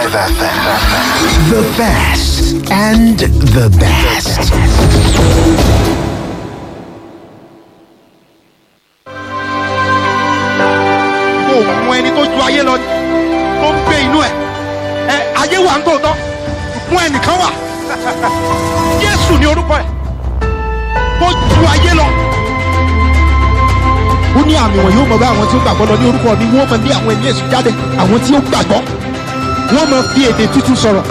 FM. The best and the best. kò mú ẹni tó ju ayé lọ tó ń gbé inú ẹ ẹ ayé wà ń tòótọ́ fún ẹnìkan wà Jésù ní orúkọ ẹ tó ju ayé lọ. ó ní àmì wọn yóò mọ bá àwọn tí ó gbàgbọ́ lọ ní orúkọ mi wọ́n mọ bí àwọn ẹ̀mí èṣù jáde àwọn tí ó gbàgbọ́ wọ́n mọ fi èdè tuntun sọ̀rọ̀.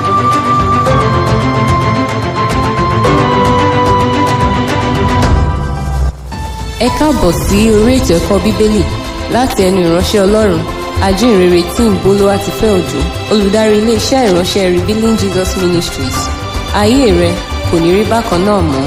ẹ káàbọ̀ sí orí ètò ẹ̀kọ́ bíbélì láti ẹnu ìránṣẹ́ ọlọ́run ajínrere tí ń bolówá ti fẹ́ òjò olùdarí iléeṣẹ́ ìránṣẹ́ revealing jesus ministries ayé rẹ kò ní rí bákan náà mọ́.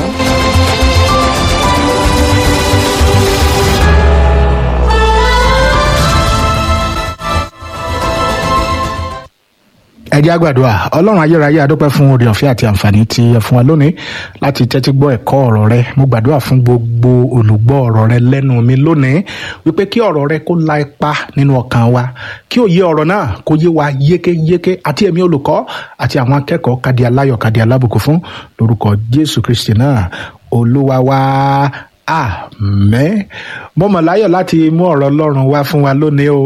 ẹ jẹ́ àgbàdua ọlọ́run ayérayé adúpẹ́ fún oore ọ̀fẹ́ àti àǹfààní tí ẹ fún wa lónìí láti tẹ́tí gbọ́ ẹ̀kọ́ ọ̀rọ̀ rẹ mo gbàdúrà fún gbogbo olùgbọ́ ọ̀rọ̀ rẹ lẹ́nu mi lónìí wípé kí ọ̀rọ̀ rẹ kó la ipa nínú ọkàn wa kí òye ọ̀rọ̀ náà kó yé wa yékéyéké àti ẹ̀mí olùkọ́ àti àwọn akẹ́kọ̀ọ́ kadi aláyọ̀ kadi alábùkún fún lórúkọ jésù kristi náà olúwa wa àmẹ́ mo mọ̀ láyọ̀ láti mú ọ̀rọ̀ ọlọ́run wá fún wa lónìí o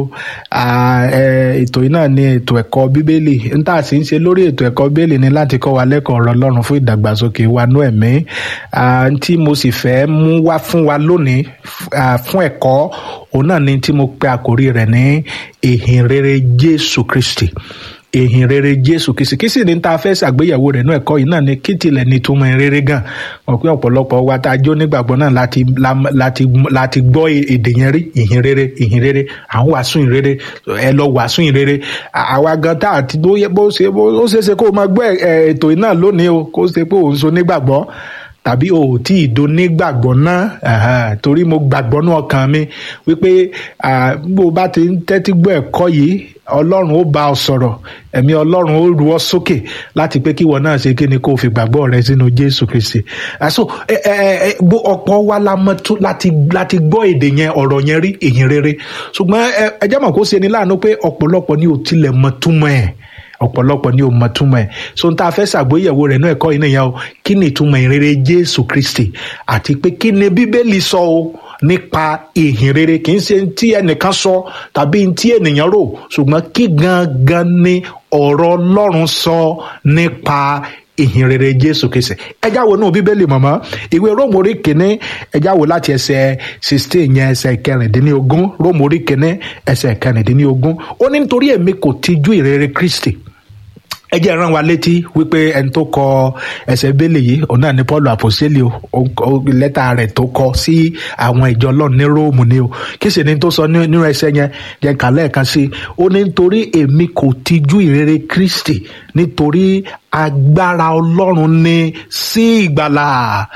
ètò yìí náà ni ètò ẹ̀kọ́ bíbélì n tá a sì ń ṣe lórí ètò ẹ̀kọ́ bíbélì ni láti kọ́ wa lẹ́kọ̀ọ́ ọ̀rọ̀ ọlọ́run fún ìdàgbàsókè wa nú ẹ̀mí tí mo sì fẹ́ mú wá fún wa lónìí fún ẹ̀kọ́ òun náà ni tí mo pe àkórí rẹ̀ ní ìhìn rere jésù kristi ìhìn rere jésù kìsìkìsì ní ta fẹ́ ṣàgbéyẹ̀wò rẹ̀ nú ẹ̀kọ́ yìí náà ni kí tilẹ̀ ní túmọ̀ rere gan wọn pé ọ̀pọ̀lọpọ̀ wa tá a jó nígbàgbọ́ náà láti láti láti gbọ́ èdè yẹn rí ìhìn rere ìhìn rere à ń wàásù ìhìn rere ẹ lọ wàásù ìhìn rere àwa gan tá àti bó ṣe ó ṣeé ṣe kó o máa gbọ́ ètò yìí náà lónìí o kó ṣe pé òun so nígbàgbọ́ tàbí o ò tí ì do nígbàgbọ́ náà torí mo gbàgbọ́ ní ọkàn mi wípé bó o bá ti ń tẹ́tí gbọ́ ẹ̀kọ́ yìí ọlọ́run ó bá ọ sọ̀rọ̀ ẹ̀mí ọlọ́run ó ru ọ sókè láti pé kíwọ náà ṣe kí ni kó o fi gbàgbọ́ rẹ sínú jésù kristi àṣọ ọ̀pọ̀ wa la mọ̀ tó láti láti gbọ́ èdè yẹn ọ̀rọ̀ yẹn rí ìhìn rere ṣùgbọ́n ẹ jẹ́ mọ̀ kó ṣe ni láàánú pé ọ̀pọ̀lọpọ̀ ni ò tilẹ̀ mọ̀ túmọ̀ ẹ̀ ọ̀pọ̀lọpọ̀ ni o mọ̀ túmọ̀ ẹ̀ so n ta fẹ́ ṣàgbéyẹ̀wò rẹ̀ náà ẹ̀kọ́ yìí nìyẹn o kí ni ìtumọ̀ ìrere jésù kristi àti pé kí ni bíbélì sọ o nípa ìhìn rere kì í ṣe tí ẹnìkan sọ tàbí tí ènìyàn rò ṣùgbọ́n kí gangan ni ọ̀rọ̀ ọlọ́run sọ nípa ìhìn rere jésù kristi ẹjá wo nù bíbélì mọ̀mọ́ ìwé róòmù orí kìíní ẹjá wo láti ẹsẹ̀ sixteen yẹn ẹsẹ̀ kẹrìndínlógún róòmù orí kìíní ẹsẹ̀ kẹrìndínlógún ó ní nítorí èmi kò tijú ìrere kristi ẹ jẹ́ rán wa létí wípé ẹni tó kọ ẹsẹ̀ bẹ́lẹ̀ yìí òun náà ni paul àpòsílẹ̀ o lẹ́tà rẹ̀ tó kọ sí àwọn ìjọ ọlọ́run ní róòmù ni o kí sì ni tó sọ nínú ẹsẹ̀ yẹn jẹ́ ká lẹ́ẹ̀kan sí i ó ní nítorí èmi kò tijú ìrere kristi nítorí agbára ọlọ́run ní sí ìgbàlà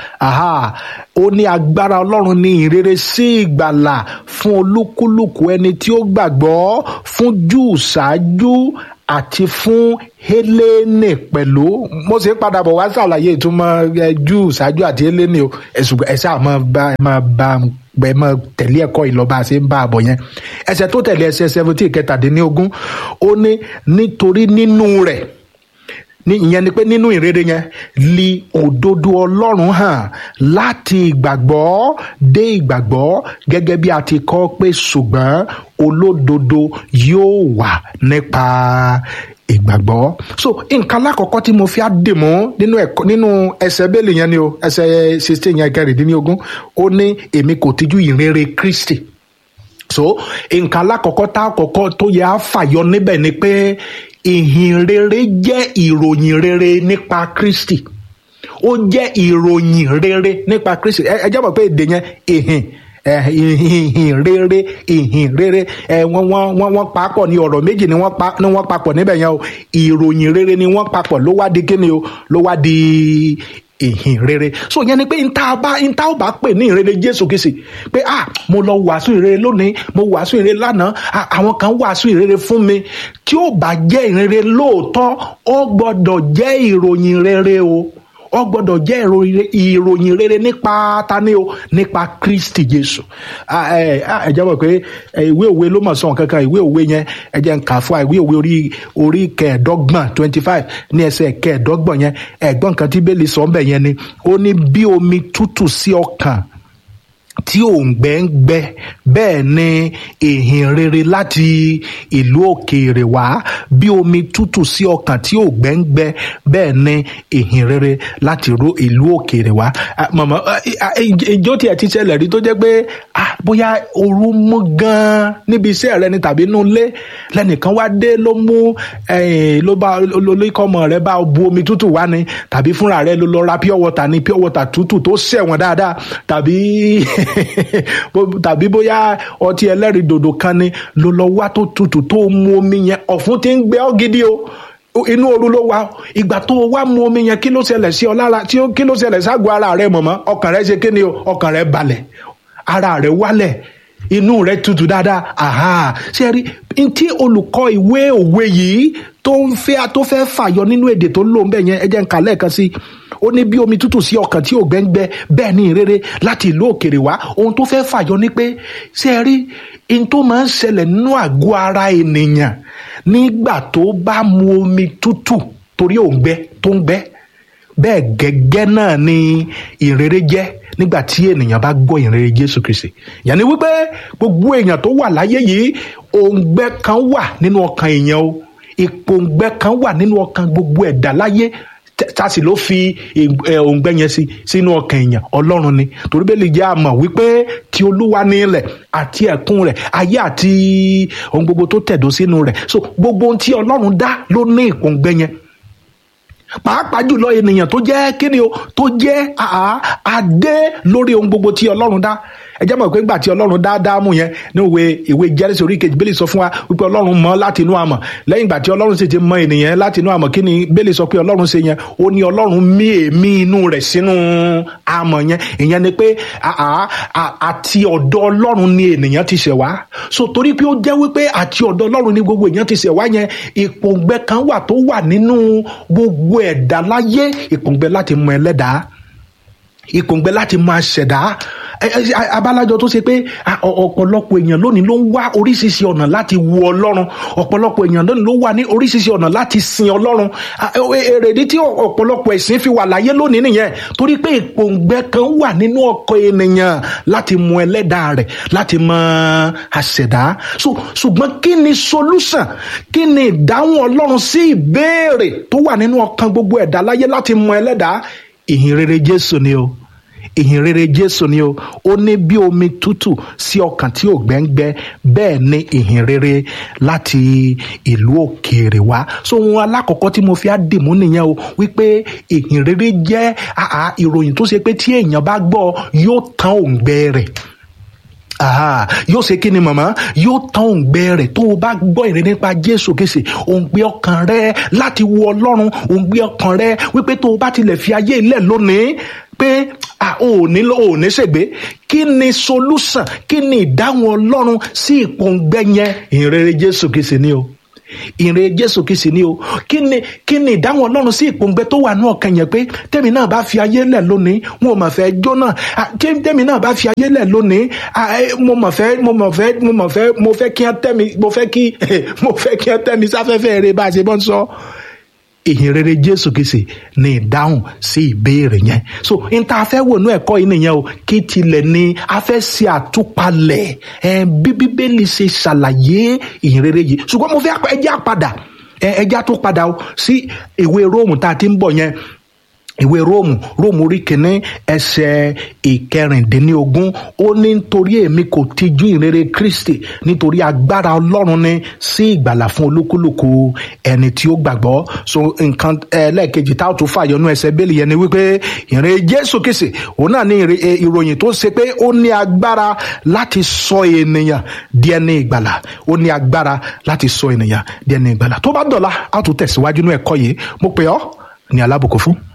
ó ní agbára ọlọ́run ní ìrere sí ìgbàlà fún olúkúlùkù ẹni tí ó gbàgbọ́ fún júù ṣáájú àti fún Hélénì pẹ̀lú mo sì ń padà bọ̀ wá ṣàlàyé ìtumọ̀ Júù ṣáájú àti Hélénì o ẹ̀sùn ẹ̀sẹ̀ àmọ́ bá ẹ máa bá ẹ máa tẹ̀lé ẹ̀kọ́ ìlọ́ba àti ń bá a bọ̀ yẹn ẹsẹ̀ tó tẹ̀lé ẹsẹ̀ seventeen kẹtàdínlógún ó ní nítorí nínú rẹ̀ ní ìyẹn ni pé nínú ìrere yẹn li òdodo ọlọ́run hàn láti ìgbàgbọ́ dé ìgbàgbọ́ gẹ́gẹ́ bí a ti kọ́ pé ṣùgbọ́n olódodo yóò wà nípa ìgbàgbọ́ so nǹkan alákọ̀ọ́kọ́ tí mo fi á dè mọ́ nínú ẹ̀kọ́ nínú ẹsẹ̀ bẹ́ẹ̀lì yẹn ni o ẹsẹ̀ sixteen yẹn kẹrìndínlógún ó ní èmi kò tijú ìrere Kristi so nǹkan alákọ̀ọ́kọ́ tá àkọ́kọ́ tó yẹ á fàyọ níbẹ̀ ni pé ìhìn rere jẹ́ ìròyìn rere nípa Kristi ó jẹ́ ìròyìn rere nípa Kristi ẹ jẹ́ mọ̀ pé èdè yẹn ìhìn ìhìn rere ìhìn rere ẹ wọ́n wọ́n wọ́n wọ́n papọ̀ ní ọ̀rọ̀ méjì ni wọ́n pa ni wọ́n papọ̀ níbẹ̀ yẹn o ìròyìn rere ni wọ́n papọ̀ ló wá di kíni o ló wá di ìhìn rere so yẹn ni pé nta bá nta ó bá pè ní ìrere Jésù Kristi pé ah mo lọ wàásù ìrere lónìí mo wàásù ìrere lánàá àwọn kan wàásù ìrere fún mi tí ó bá jẹ́ ìrere lóòótọ́ ó gbọ́dọ̀ jẹ́ ìròyìn rere o ọ gbọ́dọ̀ jẹ́ ìròyìn- ìròyìn rere nípa tani o nípa kristi jésù Ah, ẹ ah, ẹ jẹ́ mọ̀ pé eh, ìwé òwe ló mọ̀ sọ̀n kankan ìwé òwe yẹn ẹ jẹ́ ń kà fún wa ìwé òwe orí orí kẹẹ̀ẹ́dọ́gbọ̀n twenty five ní ẹsẹ̀ kẹẹ̀ẹ́dọ́gbọ̀n yẹn ẹ̀gbọ́n kan tí bẹ́ẹ̀lì sọ ń bẹ̀ yẹn ni ó ní bí omi tútù sí ọkàn tí òǹgbẹ ń gbẹ bẹ́ẹ̀ ni ìhìn rere láti ìlú òkèèrè wá bí omi tútù sí ọkàn tí òǹgbẹ ń gbẹ bẹ́ẹ̀ ni ìhìn rere láti ro- ìlú òkèèrè wá. Ah, mọ̀mọ́ ah, ah, ìjó tiẹ̀ ti ṣẹlẹ̀ rí tó jẹ́ pé ah, bóyá ooru mú gan-an níbi iṣẹ́ rẹ ni tàbí inú ilé lẹ́nìkan wá dé ló mú eh, ló bá olóríkọ́mọ rẹ bá bu omi tútù wá ni tàbí fúnra rẹ ló lọ ra pure water ni pure water tútù tó ṣẹ̀wọ̀n dáadáa tàbí bó- tàbí bóyá ọtí ẹlẹ́rìí dòdò kan ni ló lọ wá tó tutù tó mu omi yẹn ọ̀fun ti ń gbẹ ọ́ gidi o O- inú ooru ló wà o. ìgbà tó o wá mu omi yẹn kí ló ṣẹlẹ̀ sí ọ lára tí ó kí ló ṣẹlẹ̀ ságọ́ ara rẹ mọ̀mọ́ ọkàn rẹ ṣe kí ni o ọkàn rẹ balẹ̀ ara rẹ wálẹ̀ inú rẹ tutù dáadáa aha ṣe rí n tí olùkọ́ ìwé òwe yìí tó ń fẹ́ tó fẹ́ fàyọ nínú èdè tó lò ń bẹ̀ yẹn ẹ jẹ́ n kà lẹ́ẹ̀kan sí i ó ní bí omi tútù sí ọkàn tí ò gbẹ́ngbẹ́ bẹ́ẹ̀ ní ìrere láti ìlú òkèrè wá ohun tó fẹ́ fàyọ ni pé ṣe é rí n tó máa ń ṣẹlẹ̀ nínú àgọ́ ara ènìyàn nígbà tó bá mu omi tútù torí òǹgbẹ tó ń gbẹ bẹ́ẹ̀ gẹ́gẹ́ náà ni ìrere jẹ́ nígbà tí ènìyàn bá gbọ́ ìrere jésù kristi yẹn ni wípé gbogbo èèyàn tó wà láyé yìí òǹgbẹ kan wà nínú ọkàn èèyàn o ìpòǹgbẹ kan wà nínú ọkàn gbogbo ẹ̀dá láyé tẹ- tá a sì ló fi ì- ẹ, òǹgbẹ yẹn sí sínú ọkàn èèyàn ọlọ́run ni torí bẹ́ẹ̀ lè jẹ́ àmọ̀ wípé tí olúwa ní ilẹ̀ àti ẹ̀kún rẹ̀ ayé àti ohun gbogbo tó tẹ̀dó sínú rẹ̀ so gbogbo ohun tí ọlọ́run dá ló ní ìpòǹgbẹ yẹn pàápàá jùlọ ènìyàn tó jẹ́ kíni o tó jẹ́ àá adé lórí ohun gbogbo tí ọlọ́run dá ẹ jẹ́ mọ̀ pé ńgbà tí ọlọ́run dá dáàmú yẹn ní ìwé ìwé jẹ́rìsì orí kejì bẹ́lẹ̀ sọ fún wa wípé ọlọ́run mọ̀ láti inú àmọ̀ lẹ́yìn ìgbà tí ọlọ́run sì ti mọ ènìyàn láti inú àmọ̀ kí ni bẹ́lẹ̀ sọ pé ọlọ́run ṣe yẹn ó ní ọlọ́run mí èémí inú rẹ̀ sínú àmọ̀ yẹn ìyẹn ni pé àá à- àti ọ̀dọ̀ ọlọ́run ni ènìyàn ti ṣẹ̀ wá so torí pé ó jẹ́ wípé àti ọ̀dọ̀ ọlọ́run ni gbogbo èèyàn ti ṣẹ̀ wá yẹn ìpòǹgbẹ kan wà tó wà nínú gbogbo ẹ̀dá láyé ìpòǹgbẹ láti mọ ẹlẹ́dàá ìpòǹgbẹ láti máa ṣẹ̀dá ẹ- ẹ- ẹ- abálájọ tó ṣe pé a- ọ- ọ̀pọ̀lọpọ̀ èèyàn lónìí ló ń wá oríṣiríṣi ọ̀nà láti wo ọlọ́run ọ̀pọ̀lọpọ̀ èèyàn lónìí ló wà ní oríṣiríṣi ọ̀nà láti sin ọlọ́run A- ẹ- èrèdí tí ọ- ọ̀pọ̀lọpọ̀ ẹ̀sìn fi wà láyé lónìí nìyẹn torí pé ìpòǹgbẹ kan wà nínú ọkọ ènìyàn láti mọ ẹlẹ́dàá rẹ̀ láti mọ àṣẹ̀dá so ṣùgbọ́n kí ni solution kí ni ìdáhùn ọlọ́run sí ìbéèrè tó wà nínú ọkàn gbogbo ẹ̀dá láyé láti mọ ẹlẹ́dàá ìhìn rere jésù ni o ìhìn rere jésù ni o ó ní bí omi tútù sí ọkàn tí ò gbẹ́ngbẹ́ bẹ́ẹ̀ ni ìhìn rere láti ìlú òkèèrè wá so ohun alákọ̀ọ́kọ́ tí mo fi á dìmú nìyẹn o wípé ìhìn rere jẹ́ àà ìròyìn tó ṣe pé tí èèyàn bá gbọ́ yóò tán òǹgbẹ rẹ̀ Aha, yóò ṣe kí ni màmá yóò tán òǹgbẹ rẹ tó o bá gbọ́ ìrìn nípa jésù kìsì òǹgbẹ ọkàn rẹ láti wo ọlọ́run òǹgbẹ ọkàn rẹ wípé tó o bá tilẹ̀ fi ayé ilẹ̀ lónìí pé ah, o ò ní o ò ní ṣègbé kí ni solution kí ni ìdáhùn ọlọ́run sí ìpòǹgbẹ yẹn ìrere jésù kìsì ni o ìrè jésù kìsì ni o kí ni kí ni ìdáhùn ọlọ́run sí ìpòǹgbẹ tó wà ní ọkàn yẹn pé tẹ́mi náà bá fi ayé lẹ̀ lónìí wọn ò mà fẹ́ jóná Ah, kí- tẹ́mi náà bá fi ayé lẹ̀ lónìí ah, eh, mo mà fẹ́ mo mà fẹ́ mo mà fẹ́ mo fẹ́ kí wọ́n tẹ́mi mo fẹ́ kí mo fẹ́ kí wọ́n tẹ́mi sáfẹ́fẹ́ rẹ bá a ṣe bọ́ ń sọ ìhìn rere jésù kìsì ní ìdáhùn sí ìbéèrè yẹn so n ta fẹ́ wò ní ẹ̀kọ́ yìí nìyẹn o kí tilẹ̀ ni a fẹ́ ṣe àtúpalẹ̀ ẹ bí bíbélì ṣe ṣàlàyé ìhìn rere yìí ṣùgbọ́n mo fẹ́ ẹjẹ́ àpadà ẹjẹ́ àtúpadà o sí ìwé róòmù tá a ti ń bọ̀ yẹn ìwé róòmù róòmù orí kìíní ẹsẹ̀ ìkẹrìndínlógún ó ní nítorí èmi kò tijú ìrere kristi nítorí agbára ọlọ́run ni sí ìgbàlà fún olúkúlùkù ẹni tí ó gbàgbọ́ so nǹkan ẹlẹ́ẹ̀kejì tá a tún fàyọnú ẹsẹ̀ bẹ́ẹ̀lì yẹn ni wípé ìrere jésù kìsì òun náà ní ìre- eh, ìròyìn tó ṣe pé ó ní agbára láti sọ ènìyàn di ẹni ìgbàlà ó ní agbára láti sọ ènìyàn di ẹni ìgbàlà tó bá dọ̀la a tún tẹ̀síwájú nínú ẹ̀kọ́ yìí mo pè ọ́ ní alábùkún fún.